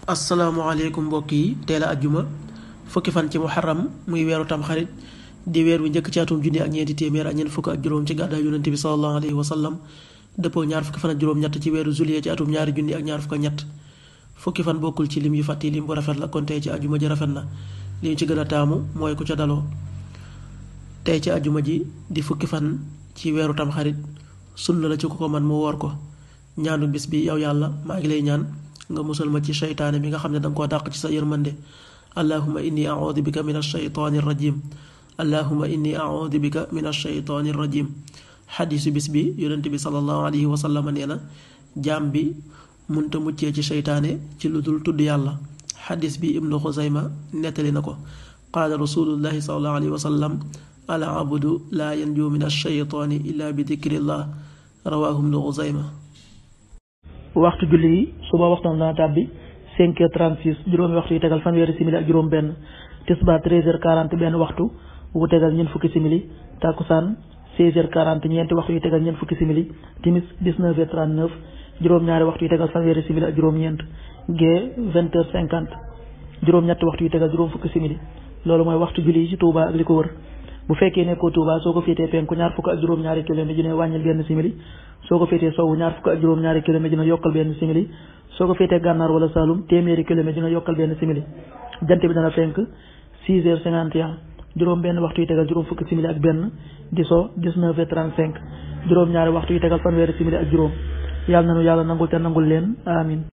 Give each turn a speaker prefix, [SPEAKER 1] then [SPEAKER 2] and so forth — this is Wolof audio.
[SPEAKER 1] asalaamaaleykum mbokk yi teel a ajjuma fukki fan ci muharram muy weeru tamxarit di weer wi njëkk ci atum junni ak ñeenti téeméer ak ñeent fukk ak juróom ci gàddaay yonente bi salallahu alayhi wa sallam dëppoo ñaar fukki fan ak juróom ñett ci weeru juillet ci atum ñaari junni ak ñaar fukk ak ñett fukki fan bokkul ci lim yu fàtti lim bu rafet la kon tey ci ajjuma ji rafet na li ñu ci gën a taamu mooy ku ca daloo tey ci ajjuma ji di fukki fan ci weeru tamxarit sunna la ci ku ko man mu woor ko ñaanu bis bi yow yàlla maa ngi lay ñaan nga musal ma ci seytaane bi nga xam ne danga koo dàq ci sa yërmande allahuma inni audu bika min alsheytaani rajim allahuma inni audu bika min alsheytaani rajim xadiisu bis bi yonent bi salallahu alayhi wa sallam nee na jaam bi munta muccee ci seytaane ci lu dul tudd yàlla xadiis bi ibnu xusayma nettali na ko qaala rasulullahi salallahu alayhi wa sallam al abdu laa yanju min alsheytaani illa bi dikrillah rawaahu ibnu xusayma
[SPEAKER 2] waxtu julli yi suba waxtaan dana tàbbi cinq heures trente-six juróomi waxtu yi tegal fanweeri simili ak juróom benn tisbaar treize heures quarante benn waxtu wu tegal ñeent fukki simili takkusaan seize heures quarante ñeenti waxtu yi tegal ñeent fukki simili timis dix-neuf heures trente-neuf juróom-ñaari waxtu yi tegal fanweeri simili ak juróom-ñeent gee vingt heures cinquante juróom-ñetti waxtu yi tegal juróom fukki simili loolu mooy waxtu julli yi ci Touba ak li ko wër bu fekkee nekkoo Touba soo ko féetee penku ñaar fukk ak juróom-ñaari kilomètre dina wàññil benn simili soo ko féetee sowwu ñaar fukk ak juróom-ñaari kilomètre dina yokkal benn simili soo ko féetee gànnaar wala Saloum téeméeri kilomètre dina yokkal benn simili jant bi dana fenk 6 heures 51 juróom benn waxtu yi tegal juróom fukki simili ak benn di so 19 heures 35 juróom ñaari waxtu yi tegal fanweeri simili ak juróom yàlla nanu yàlla nangul te nangul leen amin